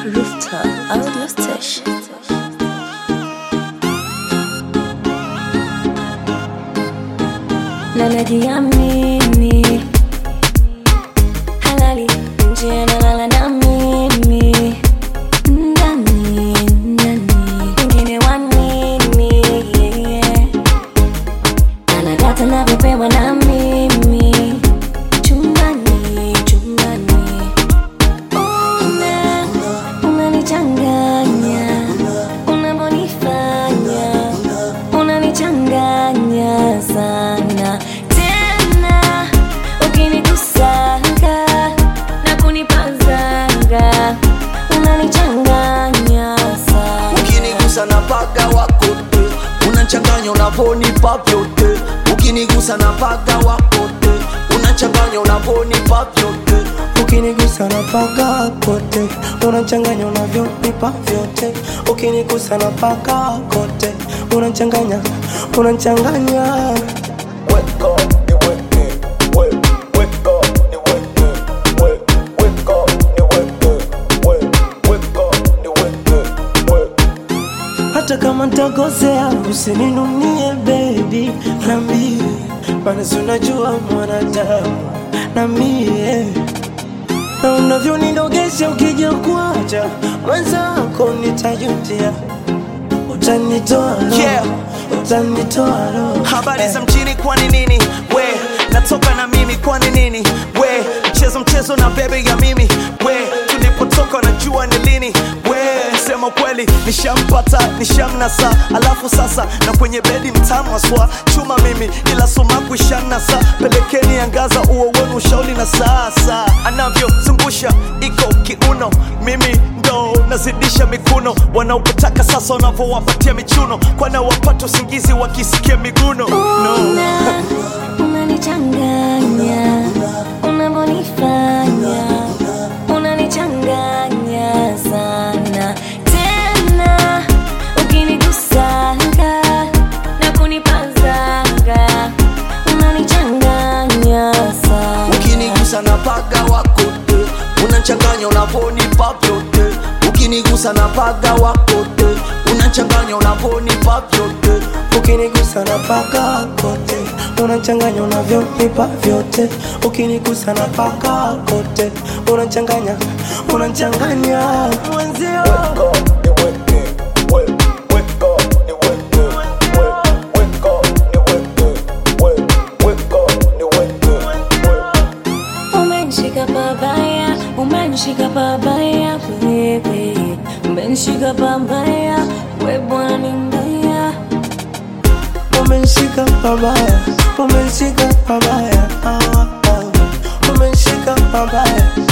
Rooftop Audio Station. Na najiamini halali nje nalala na mimi ndani ndani wengine wanini yeah. anadata navyopewa na mimi chumbani chumbani una unanichanganya unavyonifanya unanichanganya sana tena ukinikusanga na kunipazanga unanichanganya sana ukinigusa na paga wako te unachanganya unavonipa vyote ukinigusa na paga wako te unachanganya unavonipa vyote ukinigusa na paga kote unachanganya unavyonipa vyote ukinigusa na paga kote unachanganya unachanganya Weka, niweke, we, weka, niweke, we, weka, niweke, we, weka, niweke, we. hata kama ntakosea usininunie bebi nambie maana si unajua mwanadamu na mie na unavyonidogesha ukija kuacha mwenzako nitajutia utanitoa roho, Yeah. utanitoa roho. habari Eh. za mjini kwani nini we natoka na mimi kwani nini we mchezo mchezo na bebe ya mimi we tulipotoka najua ni lini we sema kweli nishampata nishamnasa alafu sasa na kwenye bedi mtamu aswa chuma mimi ila sumaku ishanasa pelekeni angaza uo wenu ushauri na sasa anavyozungusha iko kiuno mimi ndo nazidisha mikuno wanaopotaka sasa wanavyowapatia michuno kwana wapata usingizi wakisikia miguno no. Una, unanichanganya unavyonifanya unanichanganya sana tena ukinigusanga na kunipazanga unanichanganya sana ukinigusa na paga wako te unachanganya unavonipa vyote ukinigusa na paga wako te unachanganya unavonipa vyote ukinigusa na paka kote unachanganya unavyonipa vyote ukinigusa na paka kote unachanganya unachanganya mwenzio Umenishika pabaya, umenishika pabaya wewe, umenishika pabaya we bwana ni mbaya. umenishika pabaya umenishika pabaya ah, ah. umenishika pabaya